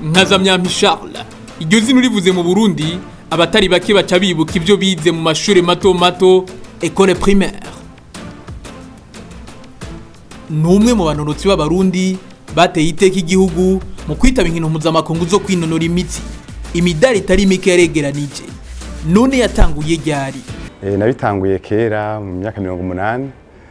nkazamyampi Charles iryo zina urivuze mu Burundi abatari bake baca bibuka ibyo bize mu mashuri mato mato école primaire ni umwe mu banonotsi b'abarundi bateye iteka igihugu mu kwitaba inkino mpuzamakungu zo kwinonora imitsi imidari itari mike yaregeranije none yatanguye ryari Eh, nabitanguye kera mu myaka mirongo umunani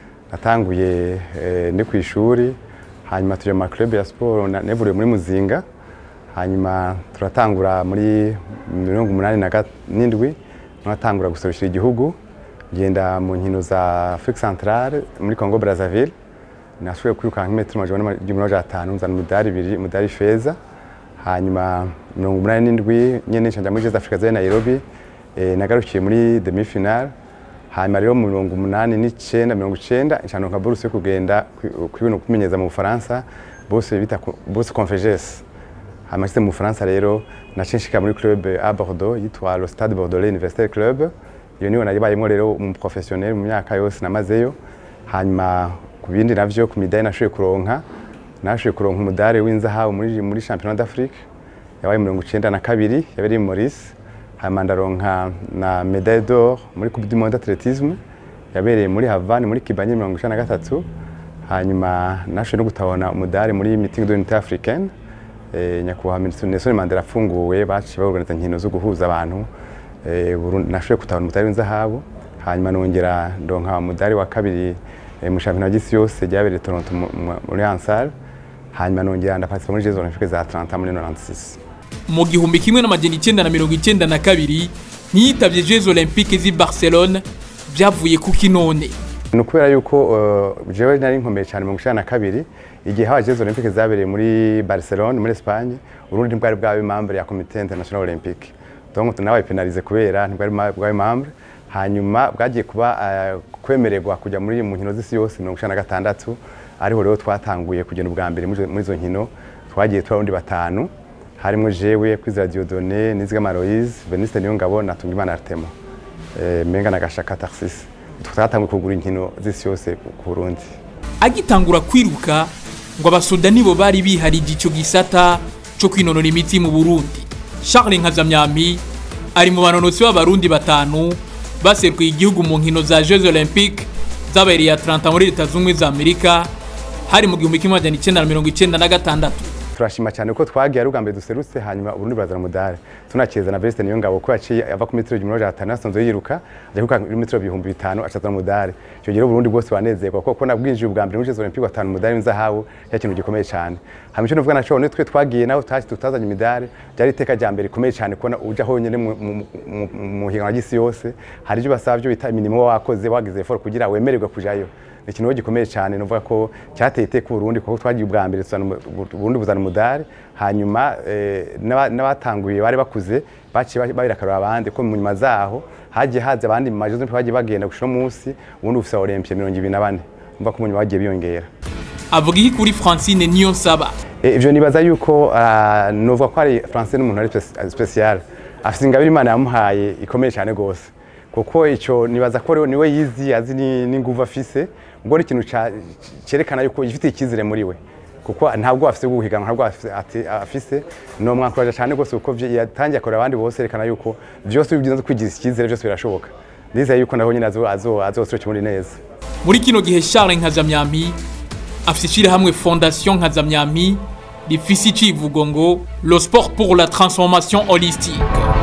natanguye eh, ndi ku ishuri hanyuma tujya mu maklub ya siporo na- nevuriye muri muzinga hanyuma turatangura muri mirongo umunani na ga- n'indwi natangura guserukira igihugu ngenda mu nkino za Afrique Centrale muri Congo Brazzaville nashoboye kwirukanka imetero amajana n'igihumbi n'amajana atanu nzana umudari ibiri umudari feza hanyuma mirongo umunani n'indwi nyene nca nja muri Jeux Africa za Nairobi eh, nagarukiye muri demi final hanyuma rero mu mirongo umunani n'icenda mirongo icenda nca ndonka buruse yo kugenda kwi- kwibona kumenyeza mu Bufaransa buruse bita ko- buruse Confegés hanyuma nshitse mu Bufaransa rero naciye nshika muri club à Bordeaux yitwa le Stade Bordelais Universitaire Club iyo niyo nayibayemo rero umu professionnel mu myaka yose namazeyo hanyuma ku bindi navyo ku midari nashoboye kuronka nashoboye kuronka umudari w'inzahabu muri muri championnat d'Afrique yabaye mirongo icenda na kabiri yabereye i Maurice hanyuma ndaronka na médaille d'or muri coupe du monde d'athlétisme yabereye muri Havane muri Kibanye mirongo icenda na gatatu hanyuma nashoboye no gutabona umudari muri meeting de l'unité africaine eh, nyakubahwa Minisitiri Nelson Mandela afunguwe baciye baorganiza inkino zo guhuza abantu eh, Burundi nashoboye kutabona umudari w'inzahabu hanyuma nongera ndonka umudari wa kabiri eh, mu shampiyona y'isi yose ryabereye i Toronto mu- mu- muri Ansar hanyuma nongera ndaparticipa muri Jeux Olympiques za Atlanta muri 96 mu gihumbi kimwe n'amajana icyenda na mirongo icyenda na kabiri ntiyitavye Jeux Olympiques z'i Barcelone byavuye kuki none ni ukubera yuko uh, jewe nari nkomeye cyane mu gushana na kabiri igihe haba Jeux Olympiques zabereye muri Barcelone muri Espagne Urundi ntibwari bwabe membre ya Comité International Olympique donc nabaye penalize kubera ntibwari ma- bwabe membre hanyuma bwagiye kuba uh, kwemererwa kujya muri mu nkino z'isi yose mirongo icenda na gatandatu ariho rero twatanguye kugenda ubwa mbere muri izo- muri izo nkino twagiye turi abarundi batanu harimo jewe kwizera Dieudonné Nizigama Aloise Veniste Niyongabo na Tungimana Artemo eh, Menga na Gashaka Tarsis twatanguye kugura inkino z'isi yose ku ku Burundi agitangura kwiruka ngo abasoda nibo bari biharije ico gisata co kwinonora imitsi mu Burundi Charles Nkazamyampi ari mu banonotsi b'abarundi batanu baserukiye igihugu mu nkino za Jeux Olympiques zabereye Atlanta muri Leta Zunze Ubumwe za Amerika hari mu gihumbi kimwe amajana icyenda na mirongo icyenda na gatandatu turashima cyane ko twagiye ari ubwa mbere duserutse hanyuma Uburundi burazana umudari tunakeza na Venuste Niyongabo ko yaciye ava ku metero igihumbi n'amajana atanu asanzwe yiruka ajya kwiruka kuri metero ibihumbi bitanu acazana umudari icyo gihe Uburundi bwose banezerwa kuko nabwinjiye ubwa mbere muri Jeux Olympiques watanu umudari w'inzahabu cya kintu gikomeye cyane hanyuma icyo nuvuga naco twe twagiye naho taci tutazanye imidari byari iteka rya mbere rikomeye cyane kubona uja honyine mu- mu- mu- mu higanwa ry'isi yose hari ibyo basaba byo bita imirimo wakoze wagize effort kugira wemererwe kujayo ni ikintu rero gikomeye cyane nuvuga ko cyateye iteka Burundi kuko twagiye ubwa mbere tuzana umu- Burundi buzana umudari hanyuma eh, n'aba- n'abatanguye bari bakuze baciye ba- babirakarura abandi ko mu nyuma zaho hagiye haza abandi mu majozi bagiye bagenda gushira umunsi ubundi ufisa Olympia mirongo ibiri na bane umva ko mu nyuma bagiye biyongera avuga iki kuri Francine Niyonsaba Eh, ivyo nibaza yuko ah, novuga ko ari Francais n'umuntu ari speci- special afite ingabire Imana yamuhaye ikomeye cyane gose kuko ico nibaza ko rero niwe yizi azi ni- n'inguvu afise ubwo ni ikintu ca- cerekana yuko yifitiye icyizere muri we kuko ntabwo afise bwo guhiganwa ntabwo afise- ati- afise no mwankuraje cyane gose kuko vyo- yatangiye akora abandi bose yerekana yuko vyose bigenze kwigiza icyizere byose birashoboka ndizeye yuko naho nyine azo azo azoserukira Uburundi neza muri kino gihe Charles Nkazamyampi afite ishyirahamwe Fondation Nkazamyampi rifise icivugo ngo le sport pour la transformation holistique